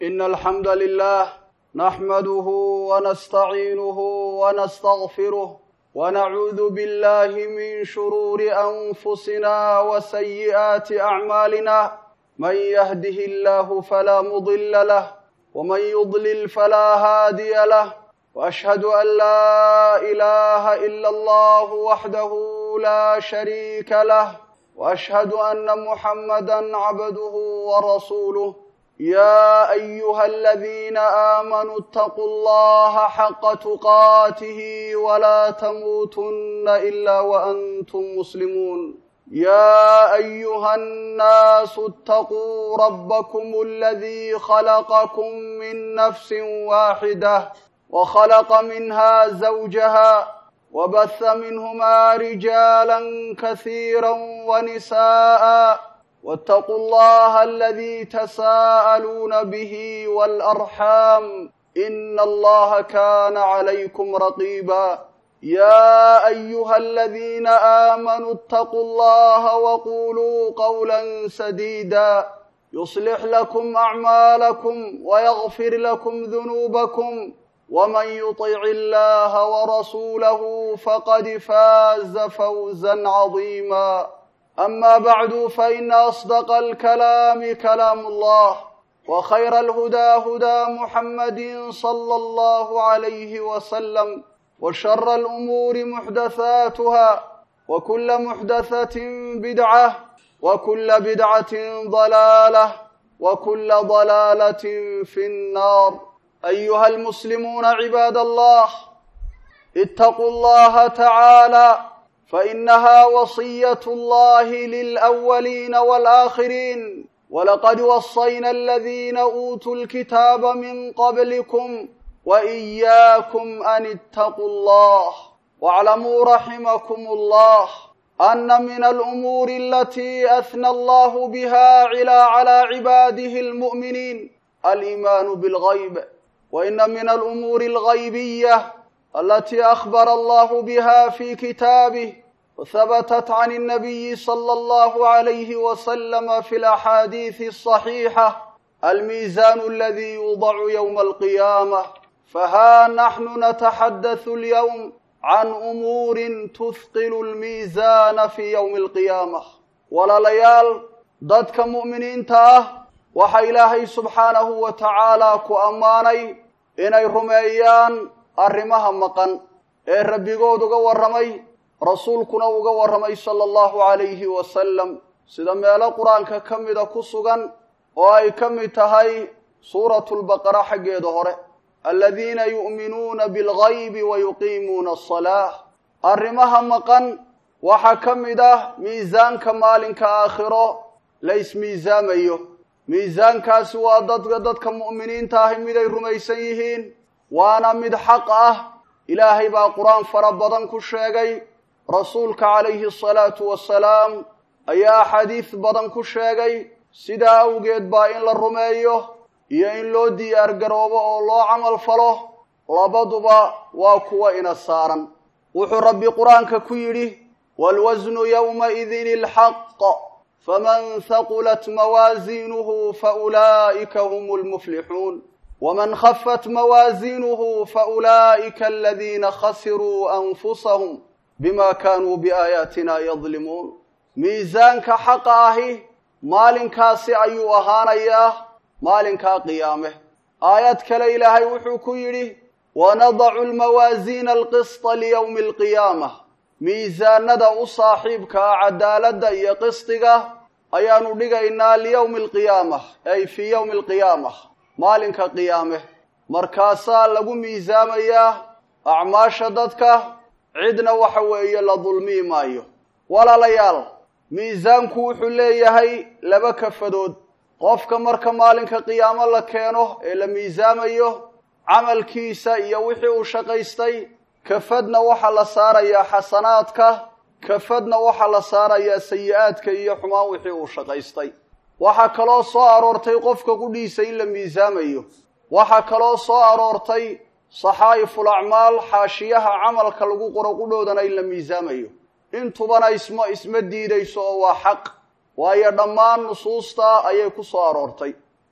إن الحمد لله نحمده ونستعينه ونستغفره ونعوذ بالله من شرور أنفسنا وسيئات أعمالنا من يهده الله فلا مضل له ومن يضلل فلا هادي له وأشهد أن لا إله إلا الله وحده لا شريك له وأشهد أن محمدا عبده ورسوله يا أيها الذين آمنوا اتقوا الله حق تقاته ولا تموتن إلا وأنتم مسلمون يا أيها الناس اتقوا ربكم الذي خلقكم من نفس واحدة وخلق منها زوجها وبث منهما رجالا كثيرا ونساء واتقوا الله الذي تساءلون به والأرحام إن الله كان عليكم رقيبا يا أيها الذين آمنوا اتقوا الله وقولوا قولا سديدا يصلح لكم أعمالكم ويغفر لكم ذنوبكم ومن يطع الله ورسوله فقد فاز فوزا عظيما أما بعد فإن أصدق الكلام كلام الله وخير الهدى هدى محمد صلى الله عليه وسلم وشر الأمور محدثاتها وكل محدثة بدعة وكل بدعة ضلالة وكل ضلالة في النار أيها المسلمون عباد الله اتقوا الله تعالى فإنها وصية الله للأولين والآخرين ولقد وصينا الذين أوتوا الكتاب من قبلكم وإياكم أن اتقوا الله واعلموا رحمكم الله أن من الأمور التي أثنى الله بها على عباده المؤمنين الإيمان بالغيب وإن من الأمور الغيبية التي أخبر الله بها في كتابه وثبتت عن النبي صلى الله عليه وسلم في الأحاديث الصحيحة الميزان الذي يوضع يوم القيامة فها نحن نتحدث اليوم عن أمور تثقل الميزان في يوم القيامة ولليال ضدك مؤمنين تاه waxa ilaahay subxaanahu wa tacaalaa ku ammaanay inay rumeeyaan arrimaha maqan ee rabbigood uga warramay rasuulkuna uga warramay sala allahu calayhi wasalam sida meelo qur-aanka ka mida ku sugan oo ay ka mid tahay suuratulbaqara xaggeeda hore aladiina yu'minuuna bilgaybi wa yuqiimuuna asalaah arrimaha maqan waxaa ka mid ah miisaanka maalinka aakhiro la ismiisaamayo miisaankaasi waa dadka dadka mu'miniinta ahi miday rumaysan yihiin waana mid xaq ah ilaahay baa qur-aan fara badan ku sheegay rasuulka calayhi asalaatu wasalaam ayaa axaadiis badan ku sheegay sidaa awgeed baa in la rumeeyo iyo in loo diyaar garoobo oo loo camal falo labaduba waa kuwa ina saaran wuxuu rabbi qur-aanka ku yidhi waalwasnu yowmaidin ilxaq faman haqulat mawaaziinuhu faulaa'ika hum lmuflixuun waman khafat mawaaziinuhu faulaa'ika aladiina khasiruu anfusahum bima kaanuu biaayaatina yadlimuun miisaanka xaqa ahi maalinkaasi ayuu ahaanayaa maalinkaa qiyaame aayad kale ilaahay wuxuu ku yidhi wanadacu lmawaasiina alqisطa liyowmi alqiyaamah miisaanada u saaxiibka ah cadaaladda iyo qisdiga ayaanu dhigaynaa liyowmi alqiyaamah ay fii yowmi alqiyaamah maalinka qiyaame markaasaa lagu miisaamayaa acmaasha dadka cidna waxa weeye la dulmii maayo walaalayaal miisaanku wuxuu leeyahay laba kafadood qofka marka maalinka qiyaamo la keeno ee la miisaamayo camalkiisa iyo wixii uu shaqaystay kafadna waxaa la saarayaa xasanaadka kafadna waxaa la saarayaa sayi-aadka iyo xumaan wixii uu shaqaystay waxaa kaloo soo aroortay qofka qudhiisa in la miisaamayo waxaa kaloo soo aroortay saxaa'iful acmaal xaashiyaha camalka lagu qoro qudhoodana in la miisaamayo intubana isma isma diidayso oo waa xaq waayo dhammaan nusuusta ayay ku soo aroortay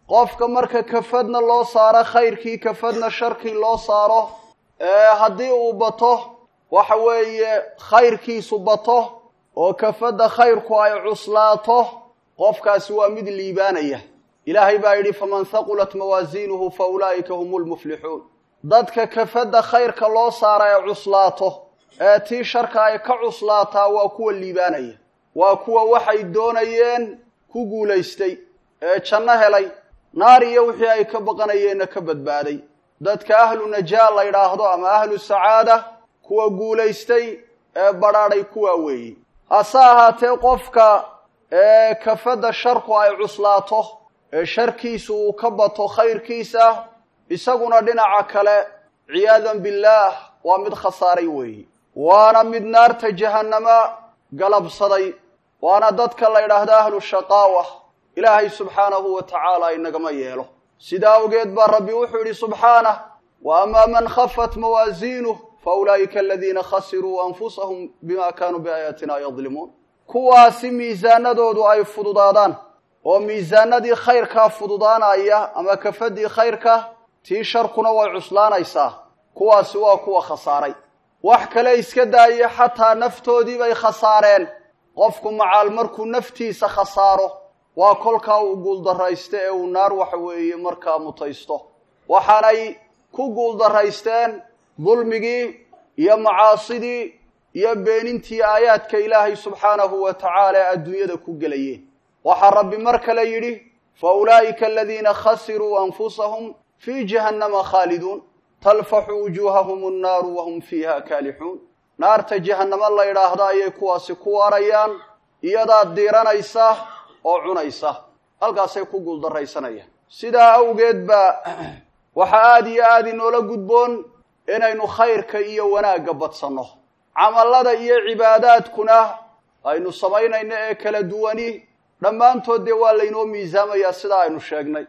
qofka marka kafadna loo saaro khayrkii kafadna sharkii loo saaro haddii uu bato waxa weeye khayrkiisu bato oo kafadda khayrku ay cuslaato qofkaasi waa mid liibaanaya ilaahay baa yidhi faman haqulat mawaasiinuhu fa ulaa'ika hum lmuflixuun dadka kafadda khayrka loo saara ee cuslaato ee tii sharka ay ka cuslaataa waa kuwa liibaanaya waa kuwa waxay doonayeen ku guulaystay ee janno helay naar iyo wixii ay ka baqanayeenna ka badbaaday dadka ahlu najaa la yidhaahdo ama ahlu sacaada kuwa guulaystay ee badhaadhay kuwaa weeyi hase ahaatee qofka ee kafadda sharku ay cuslaato ee sharkiisu uu ka bato khayrkiisa isaguna dhinaca kale ciyaadan billaah waa mid khasaaray weeyi waana mid naarta jahannama galabsaday waana dadka la yidhaahdo ahlu shaqaawa ilaahay subxaanahu wa tacaala inagama yeelo sidaa awgeed baa rabbi wuxuu yidhi subxaanah wa amaa man khafat mawaasiinuh fa ulaa'ika aladiina khasiruu anfusahum bima kaanuu biaayaatina yadlimuun kuwaasi miisaanadoodu ay fududaadaan oo miisaanadii khayrkaa fududaanaya ama kafadii khayrka tii sharkuna way cuslaanaysaa kuwaasi waa kuwa khasaaray wax kale iska daaya xataa naftoodii bay khasaareen qofku macaal markuu naftiisa khasaaro waa kolkaa uu guuldarraysta ee uu naar waxa weeye markaa mutaysto waxaanay ku guuldaraysteen dulmigii iyo macaasidii iyo beenintii aayaadka ilaahay subxaanahu wa tacaala ee adduunyada ku gelayeen waxaa rabbi mar kale yidhi fa ulaa'ika aladiina khasiruu anfusahum fii jahannama khaaliduun talfaxu wujuuhahum annaaru wahum fiiha kaalixuun naarta jahannamo la yidhaahda ayay kuwaasi ku waarayaan iyadaa diiranaysa oo cunaysa halkaasay ku guuldarraysanayaan sidaa awgeed baa waxaa aada iyo aada inoola gudboon inaynu khayrka iyo wanaagga badsanno camallada iyo cibaadaadkuna aynu samaynayno ee kala duwani dhammaantood dee waa laynoo miisaamayaa sidaa aynu sheegnay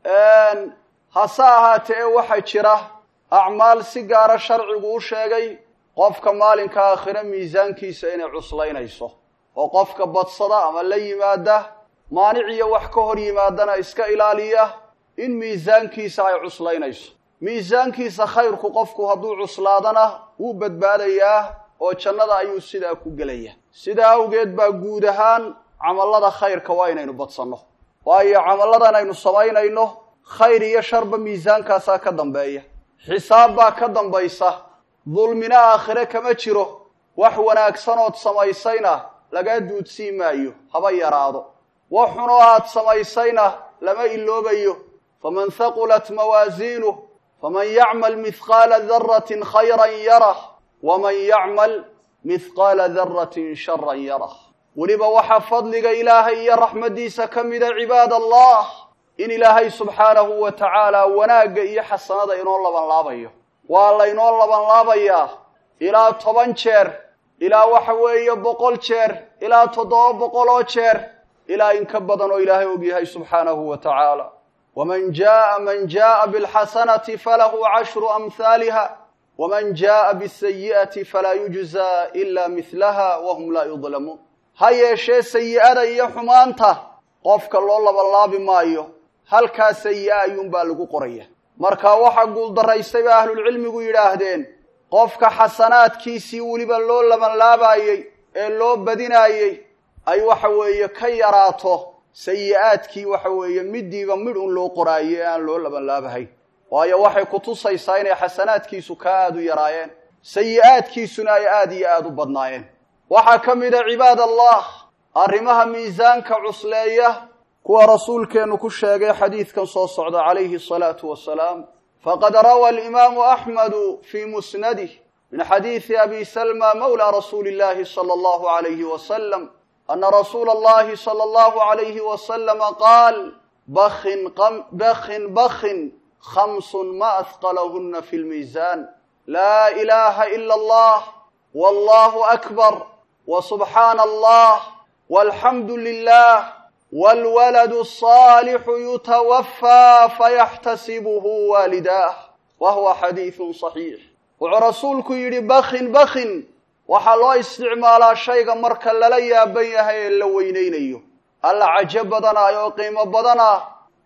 hase ahaatee waxaa jira acmaal si gaara sharcigu u sheegay qofka maalinka aakhire miisaankiisa inay cuslaynayso oo qofka badsada ama la yimaada maanic iyo wax ka hor yimaadana iska ilaaliya in miisaankiisa ay cuslaynayso miisaankiisa khayrku qofku hadduu cuslaadana wuu badbaadayaa oo jannada ayuu sidaa ku gelaya sidaa awgeed baa guud ahaan camallada khayrka waa inaynu badsanno waayo camalladan aynu samaynayno khayr iyo sharba miisaankaasaa ka dambeeya xisaab baa ka dambaysa dulmina aakhire kama jiro wax wanaagsanood samaysayna lagaa duudsii maayo haba yaraado wax xunoo aad samaysayna lama iloobayo faman haqulat mawaasiinuh faman yacmal mihqaala daratin khayran yarah waman yacmal mihqaala daratin sharan yarah weliba waxaa fadliga ilaahay iyo raxmaddiisa ka mida cibaad allah in ilaahay subxaanahu wa tacaala wanaagga iyo xasanada inoo labanlaabayo waa laynoo labanlaabayaa ilaa toban jeer ilaa waxa weeye boqol jeer ilaa toddoba boqol oo jeer ilaa in ka badan oo ilaahay og yahay subxaanahu wa tacaala waman jaaa man jaaa bilxasanati falahu cashru amhaaliha waman jaaa bisayi'ati falaa yujzaa ila mihlaha wahum laa yudlamuun ha yeeshee sayi'ada iyo xumaanta qofka loo labanlaabi maayo halkaa sayi'a ayuunbaa lagu qoraya marka waxaa guuldaraystay ba ahlulcilmigu yidhaahdeen qofka xasanaadkiisii weliba loo labanlaabayey ee loo badinaayey ay waxa weeye ka yaraato sayi-aadkii waxa weeye midiiba midh un loo qoraayo ee aan loo labanlaabahayn waayo waxay kutusaysaa inay xasanaadkiisu kaa aada u yaraayeen sayi-aadkiisuna ay aada iyo aada u badnaayeen waxaa ka mid a cibaad allah arrimaha miisaanka cusleeya kuwa rasuulkeennu ku sheegay xadiidkan soo socda calayhi asalaatu wasalaam faqad rawى alimaamu axmedu fii musnadih min xadiidi abi salma mawla rasuuli اllahi salى allahu alayhi wasalam ana rasuula اllahi salى allahu alayhi wasalama qaal bakin bakin bakin khamsun ma ahqalahuna fi lmiisan laa ilaha ila allah wallahu akbar wsubxaana allah walxamdu lilah wاlwalad الصaalixu yutawafى fayaxtasibuhu waalidaah wa huwa xadiiثu صaxiix wuxuu rasuulku yidhi bakin bakin waxaa loo isticmaalaa shayga marka lala yaaban yahay ee la weynaynayo alla cajo badanah oo qiimo badanah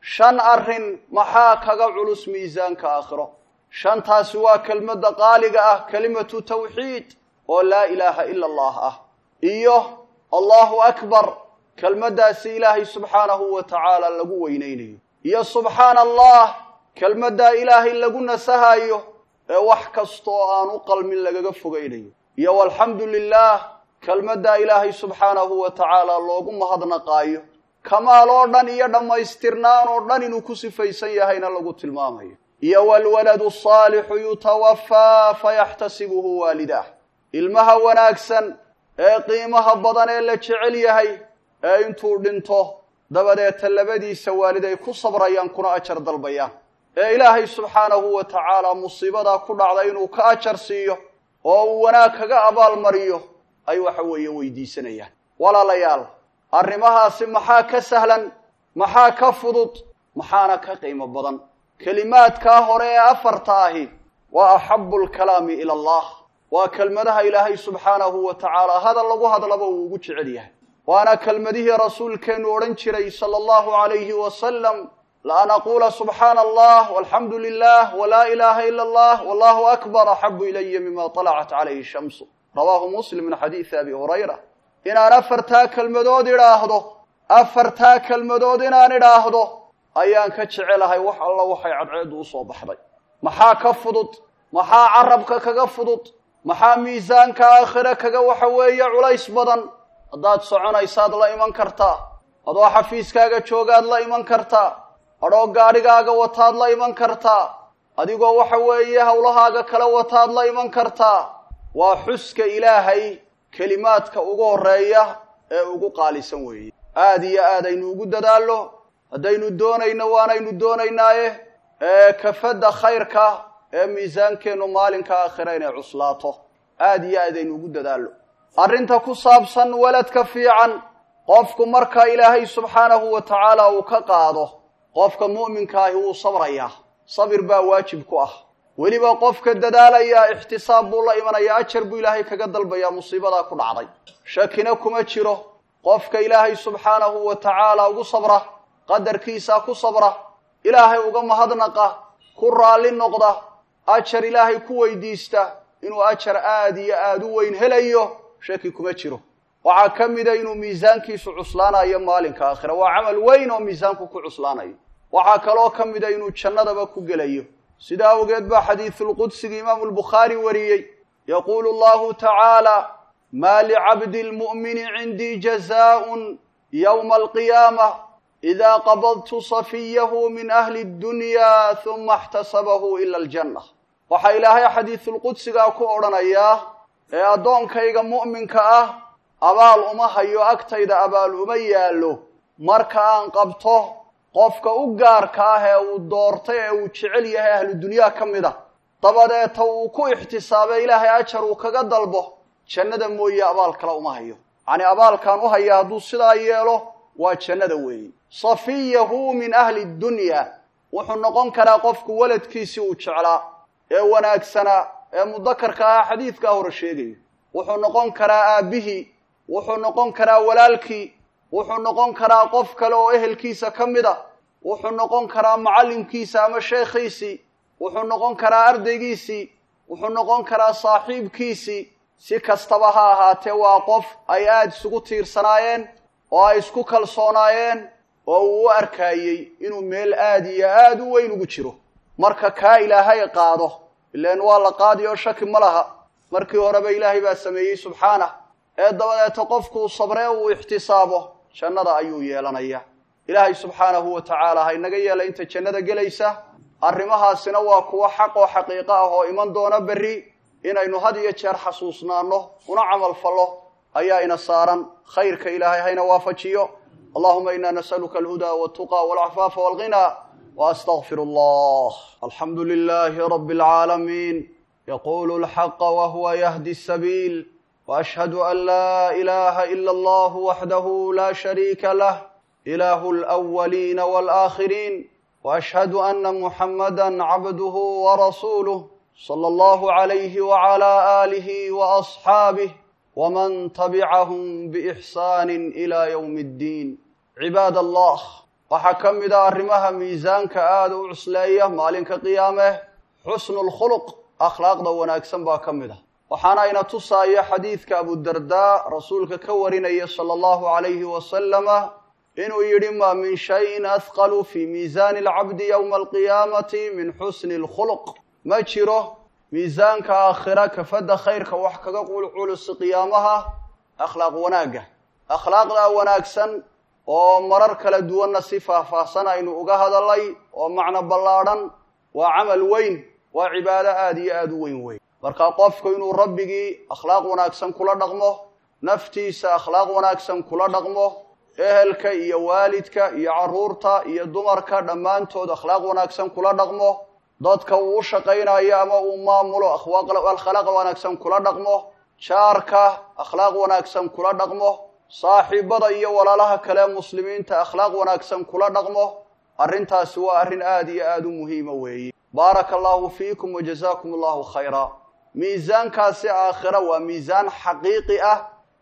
shan arrin maxaa kaga culus miisaanka aakhiro shantaasi waa kelmadda qaaliga ah kelimatu tawxiid oo laa ilaaha ila allah ah iyo allahu akbar kelmaddaasi ilaahay subxaanahu wa tacaala lagu weynaynayo iyo subxaana allah kelmaddaa ilaahay lagu nasahayo ee wax kastaoo aan u qalmin lagaga fogaynayo iyo walxamdu lilaah kelmaddaa ilaahay subxaanahu wa tacaala loogu mahadnaqaayo kamaal oo dhan iyo dhammaystirnaan oo dhan inuu ku sifaysan yahayna lagu tilmaamayo iyo walwaladu saalixu yutawafaa fayaxtasibuhu waalidaah ilmaha wanaagsan ee qiimaha badan ee la jecel yahay ee intuu dhinto dabadeeta labadiisa waalid ay ku sabrayaan kuna ajar dalbayaan ee ilaahay subxaanahu wa tacaala musiibadaa ku dhacda inuu ka ajar siiyo oo uu wanaag kaga abaalmariyo ay waxa weeye weydiisanayaan walaalayaal arrimahaasi maxaa ka sahlan maxaa ka fudud maxaana ka qiimo badan kelimaadkaa hore ee afarta ahi waa axabu lkalaami ila allah waa kelmadaha ilaahay subxaanahu wa tacaala hadal lagu hadlaba uu ugu jecel yahay waana kelmadihii rasuulkeennu odhan jiray sala allahu calayhi wasalam laan aquula subxaana allah walxamdu lilah walaa ilaaha ila allah wallahu akbar axabu ilaya mima talacat calayhi shamsu rawaahu muslim min xadiidi abi hurayra inaan afartaa kelmadood idhaahdo afartaa kelmadood inaan idhaahdo ayaan ka jecelahay wax alla waxay cadceeddu usoo baxday maxaa ka fudud maxaa carabka kaga fudud maxaa miisaanka aakhire kaga waxa weeye culays badan haddaad soconaysaad la iman kartaa adoo xafiiskaaga joogaad la iman kartaa adhoo gaadhigaaga wataad la iman kartaa adigoo waxa weeye howlahaaga kala wataad la iman kartaa waa xuska ilaahay kelimaadka ugu horreeya ee ugu qaalisan weeye aada iyo aad aynu ugu dadaallo haddaynu doonayno waanaynu doonaynaaye ee kafadda khayrka ee miisaankeennu maalinka aakhira inay cuslaato aada iyo aad aynu ugu dadaallo arrinta ku saabsan waladka fiican qofku marka ilaahay subxaanahu wa tacaala uu ka qaado qofka mu'minka ahi wuu sabrayaa sabir baa waajib ku ah weliba qofka dadaalaya ixtisaab buu la imanayaa ajar buu ilaahay kaga dalbayaa musiibadaa ku dhacday shakina kuma jiro qofka ilaahay subxaanahu wa tacaala ugu sabra qadarkiisa ku sabra ilaahay uga mahadnaqa ku raalli noqda ajar ilaahay ku weydiista inuu ajar aada iyo aada u weyn helayo shaki kuma jiro waxaa ka mida inuu miisaankiisu cuslaanayo maalinka aakhira waa camal weyn oo miisaanku ku cuslaanayo waxaa kaloo ka mida inuu jannadaba ku gelayo sidaa awgeed baa xadiisulqudsiga imaamu lbukhaari wariyey yaquulu allahu tacaala maa licabdi lmu'mini cindii jazaaءun yowma alqiyaama idaa qabadtu safiyahu min ahli اddunya huma اxtasabahu ila aljanna waxaa ilaahay xadiisulqudsigaa ku odhanayaa ee addoonkayga mu'minka ah abaal uma hayo agtayda abaal uma yaallo marka aan qabto qofka u gaarka ah ee uu doortay ee uu jecel yahay ahlu dunyaa ka mid a dabadeeta uu ku ixtisaabay ilaahay ajar uu kaga dalbo jannada mooye abaal kale uma hayo yacnii abaalkaan u haya hadduu sidaa yeelo waa jannada weeye safiyahu min ahli dunya wuxuu noqon karaa qofku waladkiisii uu jeclaa ee wanaagsanaa ee mudakarka ahaa xadiidkaa hore sheegayo wuxuu noqon karaa aabbihii wuxuu noqon karaa walaalkii wuxuu noqon karaa qof kale oo ehelkiisa ka mid a wuxuu noqon karaa macallimkiisa ama sheekhiisii wuxuu noqon karaa ardaygiisii wuxuu noqon karaa saaxiibkiisii si kastaba ha ahaatee waa qof ay aada isugu tiirsanaayeen oo ay isku kalsoonaayeen oo uu u arkaayey inuu meel aada iyo aada u weyn ugu jiro marka kaa ilaahay qaado ilaan waa la qaadi oo shaki ma laha markii horeba ilaahay baa sameeyey subxaanah ee dabadeeta qofkuu sabree uu ixtisaabo jannada ayuu yeelanaya ilaahay subxaanahu wa tacaala ha inaga yeela inta jannada gelaysa arrimahaasina waa kuwo xaq oo xaqiiqo ah oo iman doona berri inaynu had iyo jeer xasuusnaano una camal fallo ayaa ina saaran khayrka ilaahay hayna waafajiyo allahuma ina nasaluka alhuda waltuqa walcafaafa walghina واستغفر الله الحمد لله رب العالمين يقول الحق وهو يهدي السبيل واشهد ان لا اله الا الله وحده لا شريك له اله الاولين والاخرين واشهد ان محمدا عبده ورسوله صلى الله عليه وعلى اله واصحابه ومن تبعهم باحسان الى يوم الدين عباد الله waxaa ka mid a arrimaha miisaanka aada u cusleeya maalinka qiyaame xusnulkhuluq akhlaaqda wanaagsan baa ka mid ah waxaana ina tusaaya xadiidka abudardaa rasuulka ka warinaya sala allahu calayhi wasalama inuu yidhi maa min shayin ahqalu fii miisaani alcabdi yowma alqiyaamati min xusni alkhuluq ma jiro miisaanka aakhira kafadda khayrka wax kaga qulculus qiyaamaha akhlaaq wanaagga akhlaaqdaa wanaagsan oo marar kala duwanna si faahfaahsan aynu uga hadalay oo macno ballaadhan waa camal weyn waa cibaado aada iyo aada u weyn weyn marka qofku inuu rabbigii akhlaaq wanaagsan kula dhaqmo naftiisa akhlaaq wanaagsan kula dhaqmo ehelka iyo waalidka iyo carruurta iyo dumarka dhammaantood akhlaaq wanaagsan kula dhaqmo dadka uu u shaqaynayo ama uu maamulo akhlaaq wanaagsan kula dhaqmo jaarka akhlaaq wanaagsan kula dhaqmo saaxiibada iyo walaalaha kale muslimiinta akhlaaq wanaagsan kula dhaqmo arrintaasi waa arrin aada iyo aada u muhiima weeye baaraka allahu fiikum wajazaakum allahu khayra miisaankaasi aakhira waa miisaan xaqiiqi ah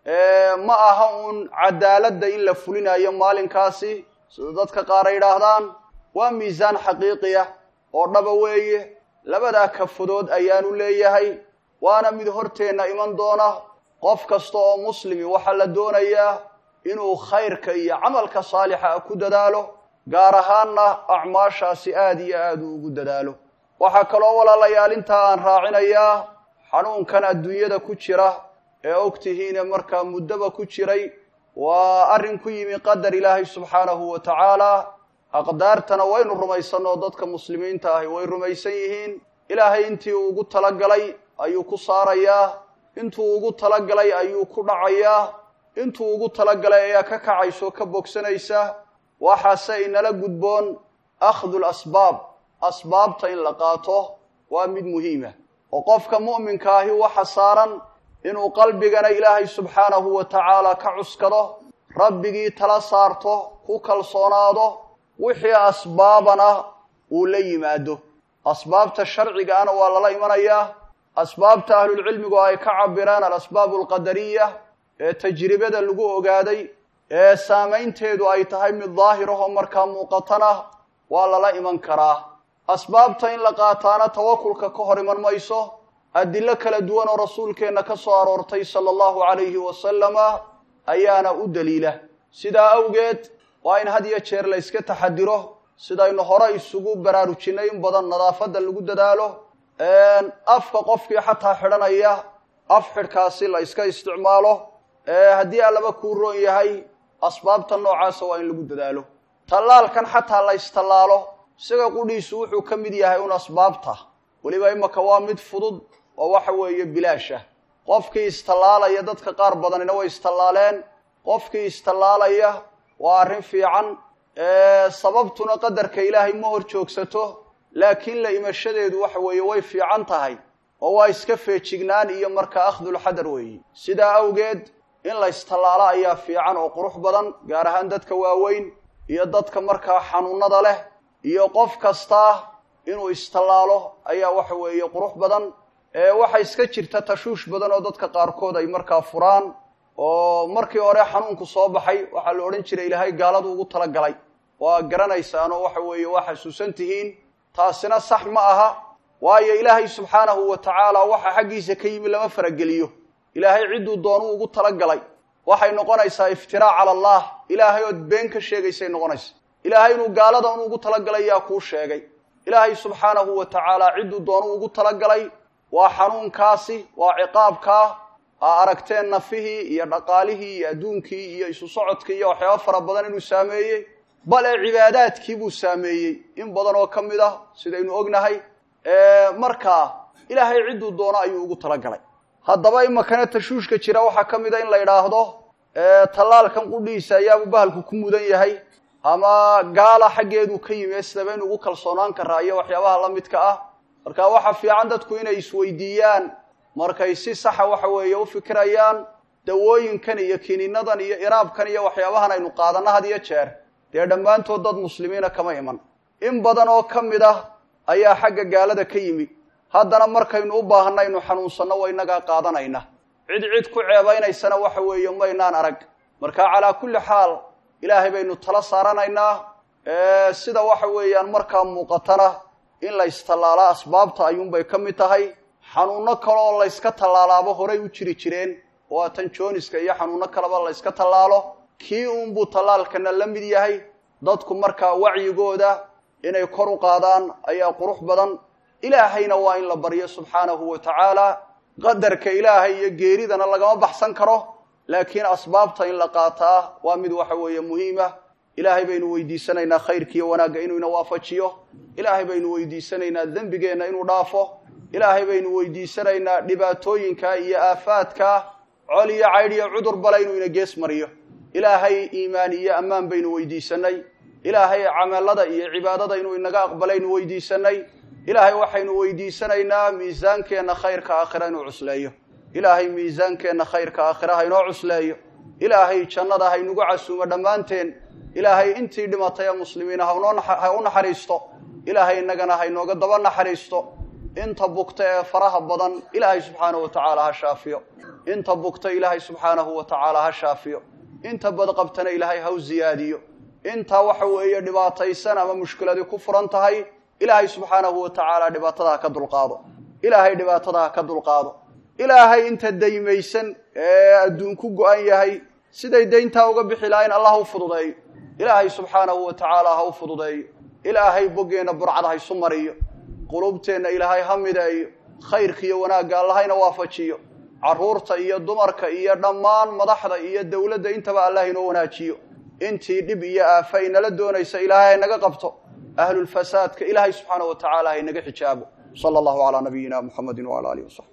ma aha uun cadaaladda in la fulinayo maalinkaasi sida dadka qaar ay yidhaahdaan waa miisaan xaqiiqi ah oo dhaba weeye labadaa kafadood ayaanu leeyahay waana mid horteenna iman doona qof kasta oo muslimi waxaa la doonayaa inuu khayrka iyo camalka saalixa ah ku dadaalo gaar ahaanna acmaashaasi aada iyo aada u ugu dadaalo waxaa kaloo walaalayaal intaa aan raacinayaa xanuunkan adduunyada ku jira ee ogtihiine markaa muddaba ku jiray waa arrin ku yimi qadar ilaahay subxaanahu wa tacaala aqdaartana waynu rumaysanoo dadka muslimiinta ahi way rumaysan yihiin ilaahay intii uu ugu talagalay ayuu ku saarayaa intuu ugu talagalay ayuu ku dhacayaa intuu ugu talagalay ayaa ka kacayso ka bogsanaysa waxaase inala gudboon akhdu lasbaab asbaabta in la qaato waa mid muhiima oo qofka mu'minka ahi waxa saaran inuu qalbigana ilaahay subxaanahu wa tacaala ka cuskado rabbigii tala saarto ku kalsoonaado wixii asbaabana uu la yimaado asbaabta sharcigaana waa lala imanayaa asbaabta ahlulcilmigu ay ka cabireen alasbaabu alqadariya ee tajribada lagu ogaaday ee saamaynteedu ay tahay mid daahirahoo markaa muuqatana waa lala iman karaa asbaabta in la qaataana tawakulka ka hor iman mayso adilo kala duwan oo rasuulkeenna ka soo aroortay sala allahu calayhi wasalama ayaana u daliila sidaa awgeed waa in had iyo jeer la yska taxadiro sidaynu hore isugu baraarujinay in badan nadaafadda lagu dadaalo afka qofkii xataa xidhanaya af xidhkaasi la yska isticmaalo haddii allaba kuu roon yahay asbaabta noocaasa waa in lagu dadaalo tallaalkan xataa la istallaalo isaga qudhiisu wuxuu ka mid yahay un asbaabta weliba imaka waa mid fudud oo waxa weeye bilaasha qofkii istallaalaya dadka qaar badanina way istallaaleen qofkii istallaalaya waa arrin fiican sababtuna qadarka ilaahay ma hor joogsato laakiin la imashadeedu waxa weeye way fiican tahay oo waa iska feejignaan iyo markaa akhdulxadar weeye sidaa awgeed in la istallaalo ayaa fiican oo qurux badan gaar ahaan dadka waaweyn iyo dadka markaa xanuunada leh iyo qof kastaa inuu istallaalo ayaa waxa weeye qurux badan waxa iska jirta tashuush badan oo dadka qaarkood ay markaa furaan oo markii hore xanuunku soo baxay waxaa la odhan jiray ilaahay gaaladu ugu talagalay waa garanaysaanoo waxa weeye waa xasuusan tihiin taasina sax ma aha waayo ilaahay subxaanahu wa tacaala waxa xaggiisa ka yimi lama farageliyo ilaahay cidduu doonuu ugu talagalay waxay noqonaysaa iftiraac cala allah ilaahay ood been ka sheegaysay noqonaysa ilaahay inuu gaalada un ugu talagalay yaa kuu sheegay ilaahay subxaanahu wa tacaala cidduu doonuu ugu talagalay waa xanuunkaasi waa ciqaabkaa aa aragteen nafihii iyo dhaqaalihii iyo adduunkii iyo isu socodkii iyo waxyaaba fara badan inuu saameeyey bale cibaadaadkii buu saameeyey in badan oo ka mid ah sidaynu ognahay markaa ilaahay cidduu doono ayuu ugu talagalay haddaba imakana tashuushka jira waxaa ka mid a in la idhaahdo tallaalkan qudhiisa ayaabuu bahalku ku mudan yahay ama gaala xaggeeduu ka yimi sidaba in ugu kalsoonaan karaa iyo waxyaabaha la midka ah marka waxa fiican dadku inay isweydiiyaan markay si saxa waxa weeye u fikirayaan dawooyinkan iyo kiniinadan iyo iraabkan iyo waxyaabahan aynu qaadanno had iyo jeer dee dhammaantood dad muslimiina kama iman in badan oo ka mid ah ayaa xagga gaalada ka yimi haddana markaynu u baahanaynu xanuunsanno wa innagaa qaadanayna cid cid ku ceebaynaysana waxa weeye maynaan arag marka calaa kulli xaal ilaahay baynu tala saaranaynaa sida waxa weeyaan markaa muuqatana in la istallaalo asbaabta ayuunbay ka mid tahay xanuuno kale oo layska tallaalaaba horay u jiri jireen oo atan jooniska iyo xanuuno kaleba layska tallaalo kii uunbuu tallaalkana la mid yahay dadku markaa wacyigooda inay kor u qaadaan ayaa qurux badan ilaahayna waa in la baryo subxaanahu wa tacaala qadarka ilaahay iyo geeridana lagama baxsan karo laakiin asbaabta in la qaataa waa mid waxa weeye muhiima ilaahay baynu weydiisanaynaa khayrkiiyo wanaagga inuu ina waafajiyo ilaahay baynu weydiisanaynaa dembigeenna inuu dhaafo ilaahay baynu weydiisanaynaa dhibaatooyinka iyo aafaadka col iyo caydh iyo cudur bale inuu ina gees mariyo ilaahay iimaan iyo ammaan baynu weydiisanay ilaahay camalada iyo cibaadada inuu inaga aqbalaynu weydiisanay ilaahay waxaynu weydiisanaynaa miisaankeenna khayrka aakhira inuu cusleeyo ilaahay miisaankeenna khayrka aakhira haynoo cusleeyo ilaahay jannada haynugu casuumo dhammaanteen ilaahay intii dhimatay ee muslimiina ha u naxariisto ilaahay innagana haynooga daba naxariisto inta bugta ee faraha badan ilaahay subxaanahu wa tacaala ha shaafiyo inta bugta ilaahay subxaanahu wa tacaala ha shaafiyo inta badqabtana ilaahay ha u ziyaadiyo intaa waxa weeye dhibaataysan ama mushkiladii ku furan tahay ilaahay subxaanahu wa tacaala dhibaatada ha ka dulqaado ilaahay dhibaatada ha ka dulqaado ilaahay inta daymaysan ee adduunku go-an yahay siday dayntaa uga bixi lahayn allah u fududeeyo ilaahay subxaanahu wa tacaala ha u fududeeyo ilaahay boggeenna burcad ha isu mariyo qulubteenna ilaahay ha mideeyo khayrkiiyo wanaagga allahayna waafajiyo carruurta iyo dumarka iyo dhammaan madaxda iyo dowladda intaba allah inoo wanaajiyo intii dhib iyo aafa inala doonaysa ilaahay haynaga qabto ahlulfasaadka ilaahay subxaanahu wa tacaala haynaga xijaabo sala allahu calaa nabiyina muxamedin wala alihi wasaxbi